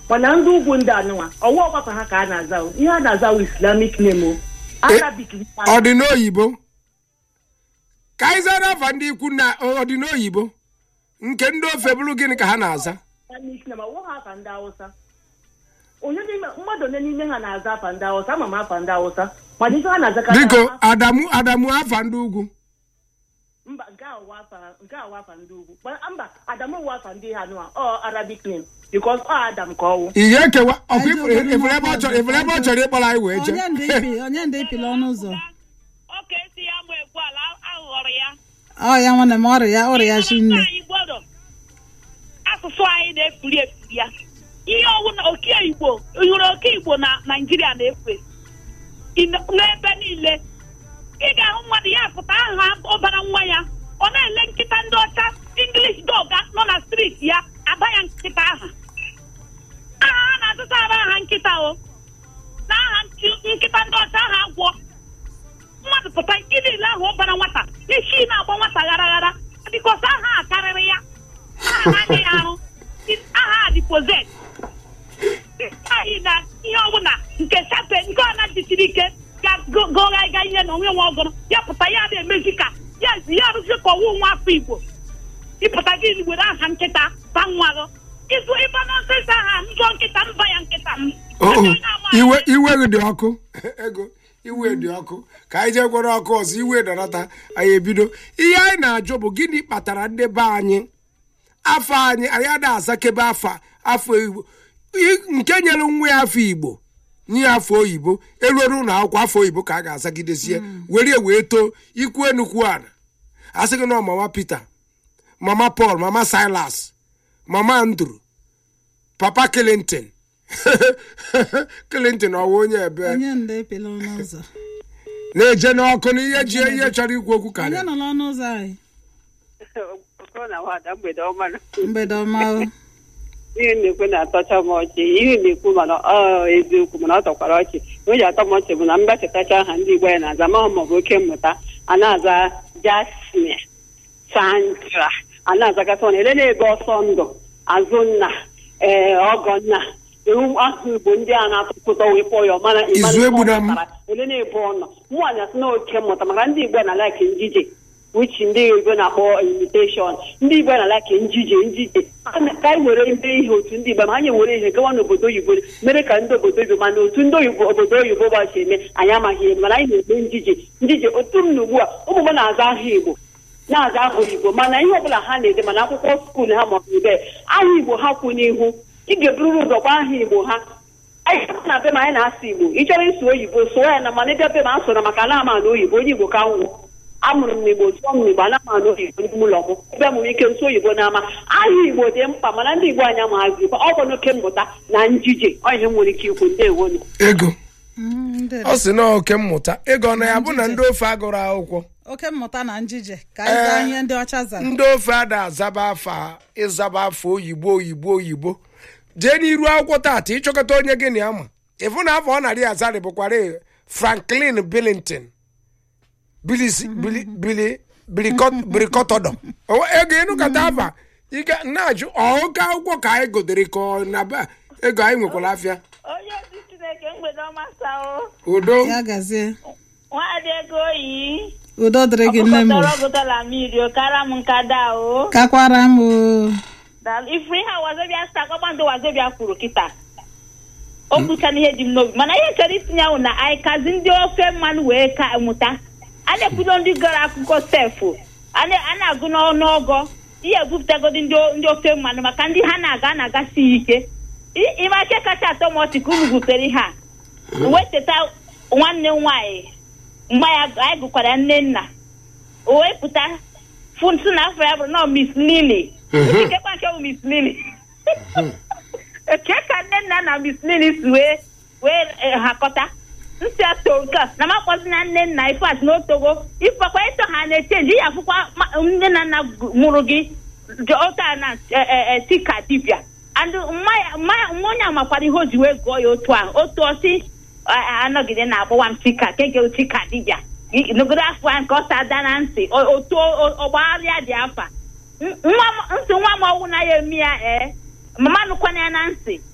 mana ndị ugwu ndị anụnwa ọwa ọgbakọ ha ka a na-aza o. ihe a na-aza wụ islamic name o arabic ọ dị n'oyibo ka anyị zara afa ndị ikwu na ọ dị n'oyibo nke ndị ofe bụrụ gịnị ka ha na-aza islamic name ọwụ ha afa ndị hausa onye n'ime mmadụ onye n'ime ha na-aza afa ndị hausa ama m afa ndị hausa mana ife ha na-azakarị biko afa- adamu adamu afa ndị ugwu mba nke a wụ afa nke a wụ afa ndị ugwu Mana mba adamu wụ afa ndị ha nụwa ọ arabic name because ọ adam ka ọ wụ ihe ekewa ọkwa Anyị ifuru jụrụ ifuru ebe ọ chọrọ ifuru ebe ọ chọrọ ịkpọrọ anyị wee onye jee ndị ipi onye ndị ipila ọnụ ụzọ oke si ya mụ ekwu ala aghọrọ ya ọ ya nwanne m ọrịa ya ọrịa shi nne anyị gbọdọ asụsụ anyị na-efuri efuri ya ihe ọwụ na oke igbo hụrụ oke igbo na naijiria na-efe ine- n'ebe niile ị ga-ahụ mmadụ ya pụta aha ọbara nwa ya ọ na-ele nkịta ndị ọcha english dog nọ na striti ya aba ya nkịta aha aha a na-azụta aba aha nkịta o na aha nchi- nkịta ndị ọcha aha agwọ mmadụ pụta nke niile ahụ ọbara nwata isi na-agba nwata ghara ghara bikos aha a karịrị ya aha na-anya ya arụ aha a dipozet anyị na ihe ọbụla nke sape nke ọ na-jisiri ike gagụgha ịga ihe na onwe nwe ọgụrụ ya pụta ya na-emezi ka ya ya arụzi ka ọwụ nwa afọ igbo ịpụta gị were aha nkịta ta nwa gị ịzụ ịba nọnsens aha nzọ nkịta mba ya nkịta m Oh, oh. Onye na-ama iwe iwe gị dị ọkụ ego iwe dị ọkụ ka anyị jee gwara ọkụ ọzọ iwe dọrọta anyị ebido ihe anyị na-ajụ bụ gịnị kpatara ndị be anyị afọ anyị anyị ada azakebe afa afọ igbo I- nke nyere nwa ya afọ igbo nye ya afọ oyibo eruoro ụlọ akwụkwọ afọ oyibo ka a ga-azagidezie were ya wee too ikwu enukwu ana asị gị na ọ mama peter mama paul mama silas mama andrew papa clinton clinton ọwa onye ebe onye ndị ipila ọnụ ụzọ na-eje n'ọkụ na ihe ji ihe chọrọ ikwu okwu onye karịa nọ n'ọnụ ụzọ anyị Okoro na nwada mgbede ọma nọ. mgbede ọma o ihe na-ekwu na-atọcha m ọchị ihe na-ekwu mana ọ eziokwu mana ọ tọkwara ọchị o ji atọ m ọchị bụ na mgbachatacha aha ndị igbo ya na-aza mahụ maọbụ oke mmụta a na-aza jasmine sandra a na-azagasị ọna ele na-ebe ọsọ ndụ azụnna ee ọgọnna ewu ahụ igbo ndị a na-atụtụtọ wee kpọọ ya ọmana Izu egbuna m. ele na-ebe ọnọ mụnwaanyị asị na oke mmụta maka ndị igbo na like njije which ndị igbo na-akpọ imitation ndị igbo na like njije njije ka anyị were ime ihe otu ndị igbo ma anyị were ihe gawa n'obodo oyibo mere ka ndị obodo oyibo mana otu ndị oyibo obodo oyibo gbachi eme anyị amaghị ihe mana anyị na-eme njije njije otu m na ugbu a ụmụ m na-aza aha igbo na-aza aha igbo mana ihe ọbụla ha na-ede mana akwụkwọ skuul ha maọbụ ebe aha igbo ha kwụ n'ihu ị ga-ebururu ụzọ gwa aha igbo ha anyị na be m anyị na-asụ igbo ị chọrọ ịsụ oyibo sụọ ya na mana ịbịa be m asụrụ maka ana ama na oyibo onye igbo ka nwụ amụrụ m n'igbo sụọ m n'igbo ana ama na oyibo n'ime ụlọ m ebe m nwere ike nsụ oyibo n'ama aha igbo dị mkpa mana ndị igbo anyị amaghịzi ọ bụ n'oke mmụta na njije ọ ihe m nwere ike ikwu ndewonu ego Mm, ndị ọ sị na oke mmụta ego ọ na ya bụ na ndị ofe agụrụ akwụkwọ oke mmụta na njije ka anyị zaa ihe ndị ọcha zara ndị ofe ada azaba afa ịzaba afọ oyibo oyibo oyibo jee n'iru akwụkwọ tata ịchọkọta onye gị na ya ma ịfụ na afọ ọ narị azarị bụkwara franklin billington bilisi bili bili bilikọ- bilikọtọdọ O- ego ịnụkọta afa ike na-ajụ ọụka akwụkwọ ka anyị gotere ka ọ na be ego anyị nwekwara afịa onye ozi chineke mgbede ọma sao udo ya gazie nwaadị ego oyi udo dịrị gị nne m o. ọkụkọtọrọ gụtala mmiri o kara m nkada o kakwara m o Daalụ. ifuru ihe a wazobia sta kpakpando wazobia kwuru kịta o kwuchana ihe dị m n'obi mana ihe chọrọ itinye ahụ na anyị kazi ndị ofe mmanụ wee ka mụta a na-ekwudo ndị gara akụkọ sefu a na- a na-agụ n'ọnụọgọ ihe ebupụtagodi ndị o- ndị ofe mmanụ maka ndị ha na-aga a na-agasi ike I- ịma ike kacha atọ m ọchị ka unu butere ihe a wee cheta nwanne m nwaanyị mgbe ya anyị gụkwara ya nne nna o wee pụta fụntụ na afọ ya bụrụ nọ miss lily ikekwa nke bụ miss lily eke ka nne nna na miss lily si wee wee eh, hakọta nsị ato nke a na makpọzi na nne nna ifeat na otogo ifekwa ịtọ ha na-echenji ya afụkwa ma- nne na nna gu- mụrụ gị dị otu a na eh, eh, eh, si ka dibịa and mmanya- mmanya- nwa onye amakwara ihe o ji wee gụọ ya otu a otu ọsị a- anọgide na-akpọwa m chika keke chika dibịa I- nọgide afọ ya nke ọsa ada na ntị o- otu o- ọgbagharịa dị afa N- nwa m- ntị nwa m ọwụ na ya emi ya ee mama nụkwana ya na ntị